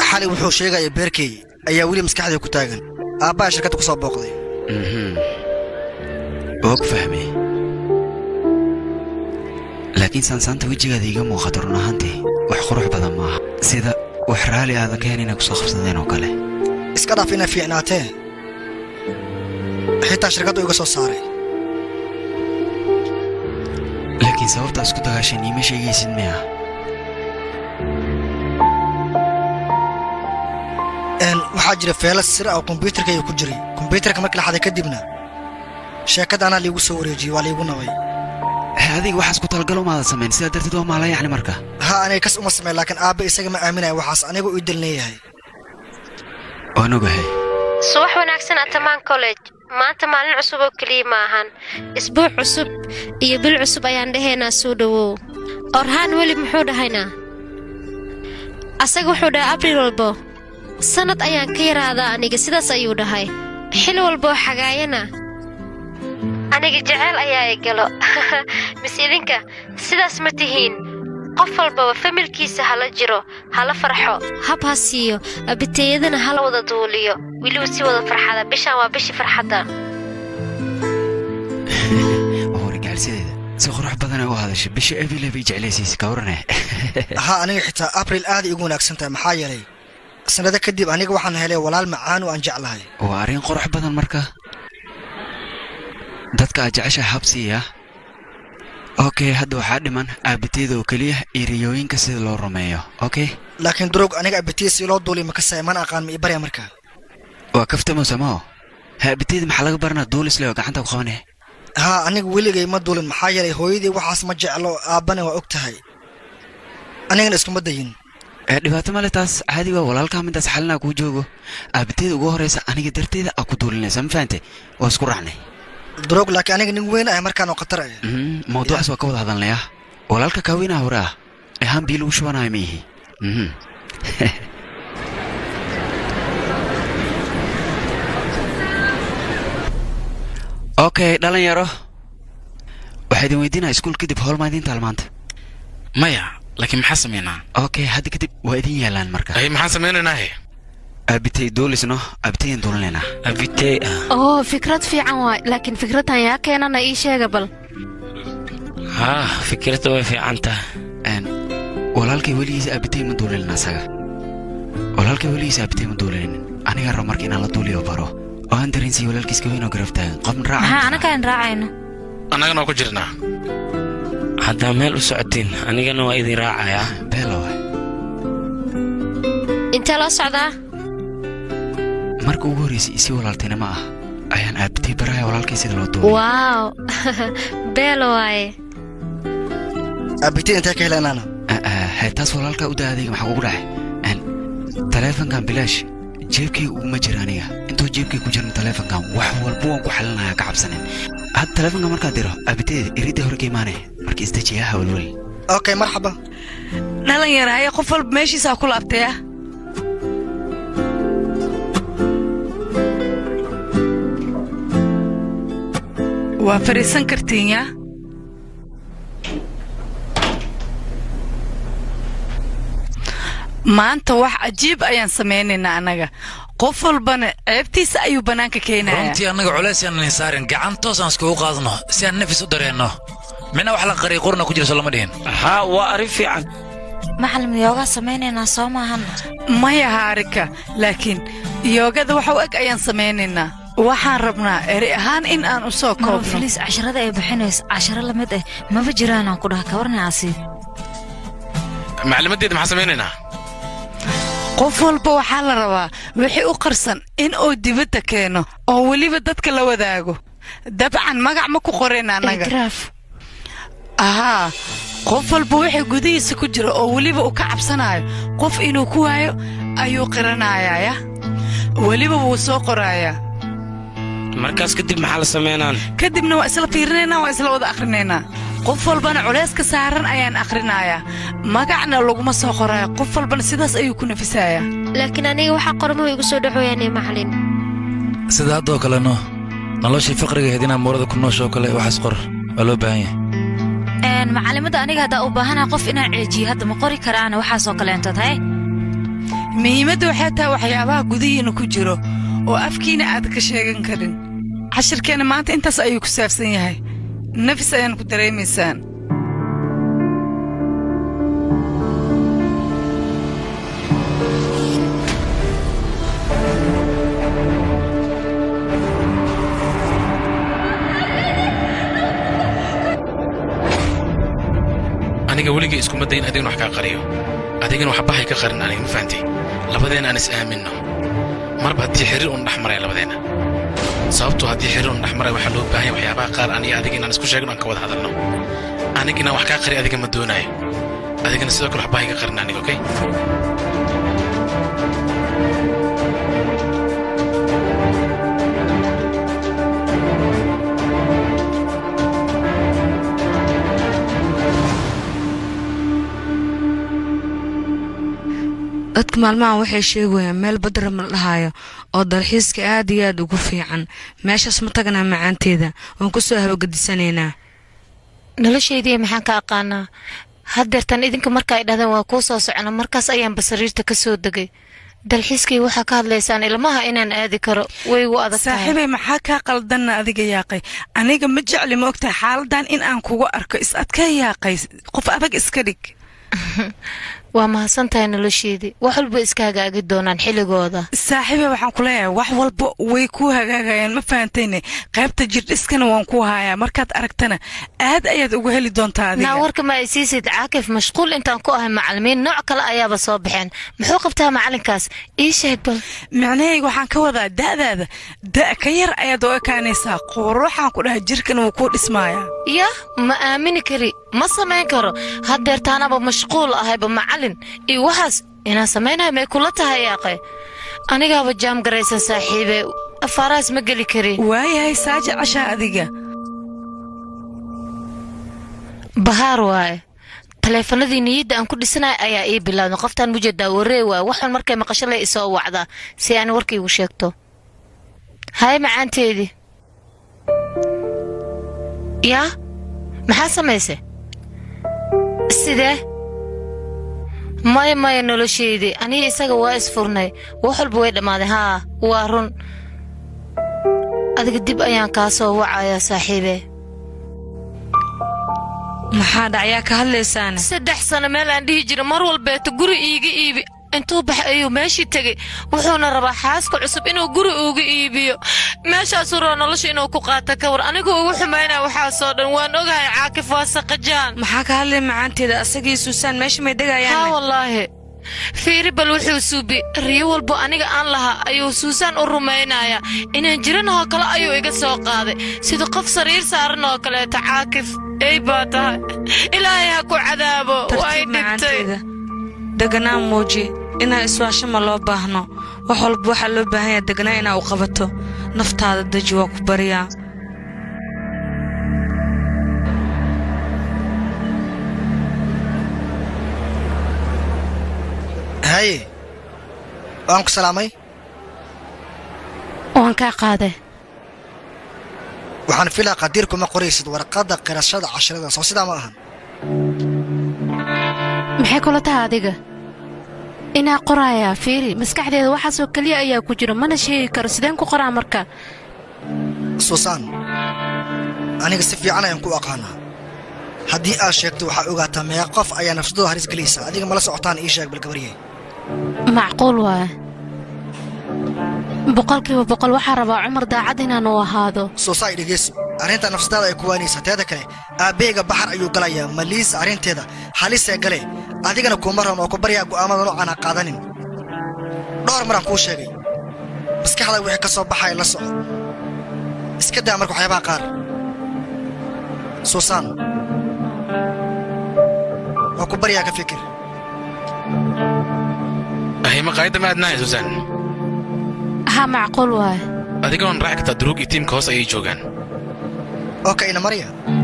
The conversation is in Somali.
xali wuxuu sheegaya beerkey ayaa weli maskaxdii ku taagan aabbaha shirkadda ku soo booqday mhm og fahmay laakiin saansaanta wejigaada iiga muuqato run ahaantii wax qurux badan maaha sida wax raalli aadan ka hen inay ku soo qabsadeen oo kale iska dhaaf inay fiicnaatee xitaa shirkaddu iga soo saaray laakiin sababta isku dagaasheen iima sheegaysid miya Een, waxaa jira feelas sir ah oo kombyuutarkayga ku jiray kombyuutarka markii la xaday kadibna sheekada anaa liigu soo wareejiyey waa liigu nabay he adiga waxaas ku talagalo maadan samayn sidaa darteed waa maala yacni marka ha aniga kas uma sameyn laakiin aabba isaga ma aaminaya waxaas aniga ii dalneeyahay waan ogahay subax wanaagsan atamaan college maanta maalin cusub oo keliya ma ahan isbuuc cusub iyo bil cusub ayaan dhahaynaa soo dhowow orhaan weli muxuu dhahaynaa asaga wuxuu dhahay abriil walbo sannad ayaan ka yaraadaa aniga sidaas ayuu dhahay xil walboo xagaayana aniga jeceyl ayaa i galo mis idinka sidaas ma tihiin qof walbaba familkiisa hala jiro hala farxo hab ha siiyo abiteeyadana hala wada duuliyo weliba si wada farxada bishaan waa bishii farxadda oo wargaalsideeda si qurux badan ay u hadashay bisha ebile bay jeclaysiisa ka warane ha aniga xitaa abriil aaday igu wanaagsan tahay maxaa yeelay sannado kadib aniga waxaan helay walaal macaan oo aan jeclahay waa arrin qurux badan marka dadka aad jeceshahay habsiiya okay hadda waxaa dhiman aabiteeda oo keliya iyo riyooyinka sida loo rumeeyo okay laakiin durog aniga abitiya si loo duuliy makasaya mana aqaan ma ii barya markaa waa kaftamo samao ha aabiteeda maxaa laga baranaa duulisle oo gacanta ku qabane haa aniga weligay ma duulin maxaa yeelay hooyadii waxaas ma jeclo aabbana waa og tahay anigana iskuma dayin ee dhibaato male taas caadi waa walaalkaa midaas xalinaa kuu joogo aabiteeda ugu horraysa aniga darteeda aa ku duulinaysa ma fahante waa isku raacnay durog laakiin aniga nin weyn ah markaan oo khatar ah Mhm, mawduucaas waa ka wada hadalnaya walaalka kaaweynaha hore ah ee haan bii lagu shubanayo ma yihi Mhm. okay dhalinyaro waxaa idin weydiinaya iskuul kadib howlmaa idiin taalmaanta maya laakiin maxaa samaynaa okay hadda kadib waa idin yaalaan marka ay maxaan samaynaynaahe aabitay duulisno aabitayan duulinaynaa abitey ah oo fikrad fiican waay laakiin fikraddan yaa keenana ii sheega bal haa fikradda way fiican tahay Een, walaalkay weligiisa aabitay ma duulinin asaga walaalkay weligiisa aabitay ma duulinin anigaa rabo marka inaan la duuliyo baro oo aan dareensiiyo walaalkiis kaweyn oo garab taagan qof maxaa raaca anakaan raacayno annagana waa ku jirnaa haddaa meel u socotiin anigana waa idin raacayaa beelo intee loo socdaa marka ugu horreysay isii walaaltinimo ah ayaan aabitay baraya walaalkay sida loo duuliyo waaw beelo waaye abitiya intee ka helenaana hee taas walaalkaa u daa adayga maxaa kugu dhacay Een, taleefankan bilaash jeebkayga uguma jira aniga intuu jeebkay ku jirin taleefankan wax walba waan ku xalinaya ka cabsanin hadda taleefankan markaad diro aabiteeda iridda hore ka imaanaya marka isdejiya ha walwal okay marxaba dhalinyara haya qof walba meeshiisaa ku laabtaya waa fariisan kartiin yaa maanta wax cajiib ayaan samaynaynaa annaga qof walbana ceebtiisa ayuu bannaanka keenaya runtii annaga culays aanan saarin gacan toos aan iskugu qaadno si aan nafis u dareenno mina wax la qariy qurna ku jira soo lama dhihin haa waa arrin fiican macalin yoogaa samaynaynaa soo maahan maya haarika laakiin yoogada wax u eg ayaan samaynaynaa waxaan rabnaa eri ahaan in aan u soo maro koobno filiis casharada ay bixinayso casharo la mid ah maba jiraanaan ku dhaha kawarna asiib maclimaddeeda maxaan samaynaynaa qof walba waxaa la rabaa wixii u qarsan in uu dibadda keeno oo weliba dadka la wadaago dabcan magac ma ku qorayn annaga itiraaf ahaa qof walba wixii gudihiisa ku jira oo weliba uu ka cabsanayo qof inuu ku waayo ayuu qiranayaa ya weliba wuu soo qorayaa markaas kadib maxaa la samaynaan kadibna waa isla fiirinaynaa waa isla wada akhrinaynaa qof walbana culayska saaran ayaan akhrinayaa magacna laguma soo qoraayo qof walbana sidaas ayuu ku nafisayaa laakiin aniga waxaa qormuhu igu soo dhaxooyaane macalin sida haddoo kaleno noloshii faqrigaheed inaa muurada ku noosho kale waxaas qor waa loo baahan yahay Een, macalimada aniga haddaa u baahanaha qof inaan ceejiyo hadda ma qori karaana waxaasoo kaleentood haye muhiimadda waxay tahay waxyaabaha gudihiina ku jiro oo afkiina aad ka sheegan karin cashirkeenna maanta intaas ayuu ku saabsan yahay nafis ayaan ku dareemaysaan aniga weligay iskuma dayin adigna wax kaa qariyo adigana waxbahay ka qarin aniga ma fahantay labadeenna aan is aaminno marba haddii xiriir un dhex maraya labadeenna sababtoo haddii xiriir un dhex maraya waxaa loo baahan yahay waxyaabaha qaar aniga adiga inaan isku sheegno aan ka wada hadalno aniga inaan wax kaa qari adiga ma doonaayo adigana sidoo kale waxbahay ka qarin aniga okay dadka maalmahan waxay sheegayaan meel badara ma dhahaayo oo dalxiiska aad iyo aad ugu fiican meeshaas ma tagnaa macaanteeda waan ku soo habagedisanaynaa noloshaydii maxaan ka aqaanaa haddeertan idinka marka ay dhahdeen waa kuu soo socona markaas ayaanba sariirta ka soo degay dalxiiskii waxaa ka hadlaysaan ilmaha inaan aadi karo way igu adag tahay saaxiibay maxaa kaa qaldanna adiga yaaqay aniga ma jecli ma ogtahay xaaladan in aan kugu arko is adkaa yaaqay qof adag iska dhig waa mahadsan tahay nolosheedii wax walba iska hagaagi doonaan xilligooda saaxiibay waxaan ku leeyahay wax walba way ku hagaagayaan ma fahantayne qaybta jirdhiskana waan ku hayaa markaad aragtana aad ayaad uga heli doontaa adiga naa warka ma ay siisid caakif mashquul intaan ku ahay macalimiin nooc kale ayaaba soo baxeen muxuu qabtaa macalinkaas ii sheeg bal micnahayga waxaan ka wadaa da'daada da' ka yar ayaad u ekaanaysaa quruxaan ku dhahay jirkana wuu kuu dhismaayaa yah ma aamini kari ma samayn karo haddeertaanaba mashquul ahayba macalin iyo waxaas inaan samaynayo may kula tahay yaaqe anigaaba jaam garaysan saaxiibe afaarahaas ma geli kari waayahay saaji cashaa adiga bahaar waaye taleefanadii niyadda aan ku dhisanayo ayaa ii bilaawday qoftaan mujeedaa waree waaye waxaan markay maqasho le isoo wacdaa si aan warkaygu sheegto haye macaanteedii yaa maxaa samayse sidee maya maya nolosheydii aniga isaga waa isfurnay wax walba way dhammaaday haa waa run adiga dib ayaan kaa soo wacayaa saaxiibe maxaa dhacyaa ka hadlaysaane saddex sano meel aan dhihi jira mar walbeeto guri iiga iibi intuu bax ayuu meeshii tegey wuxuuna rabaa xaaska cusub inuu guri uga iibiyo meeshaasuu raba nolosha inuu ku qaato ka war anigu ugu xumaynaa waxaasoo dhan waan ogahay caakif waa saqajaan maxaa ka hadlay macaanteeda asagii suusaan meesha may haa degayaan wallaahi fiiri bal wuxuu suubi riyo walbo aniga aan lahaa ayuu suusaan u rumaynayaa inaan jiranahoo kale ayuu iga soo qaaday sida qof sariir saaran oo kaleeto caakif ey baa tahay ilaahay ha ku cadaabo way tartiib dhibtay macaanteeda deganaan muuji inaa iswaasho ma loo baahno wax walba waxaa loo baahan yaha deganaa inaa u qabato naftaada deji waa ku baryaa haye waan ku salaamay waan kaa qaaday waxaan filaa qadiir kuma qoraysid warqadda qirashada casharada soo sidaa ma ahan maxay kula tahay adiga inaa qorayaa fiiri maskaxdeeda waxaasoo keliya ayaa ku jira mana sheegi karo sideen ku qoraa marka suusaan aniga si fiican ayaan ku aqaanaa haddii aad sheegto waxaa ogaataa meeqa qof ayaa nafsadooda halis gelaysa adiga mala socotaan ii sheeg balgabarye macquul waaye boqolkiiba boqol waxaa rabaa cumar daacad inaan u ahaado suusaay dhegeyso arrinta nafsadaada ay ku waanaysaa teeda kale aabbeyga baxar ayuu galayaa maliisa arrinteeda halisee gale adigana kuuma raban oo ku baryaa go'aamada noocan ha qaadanin dhowr maraan kuu sheegay maskaxda wixii ka soo baxaya la soco iska daa marka waxyaabaha qaar suusaan waa ku baryaa ka fikir ahay maqaayadda ma aadnahay suusan haa macquul waaye adigoon raaci kartaa duruug iyo tiimka hoos ayay joogaan oo ka ina marya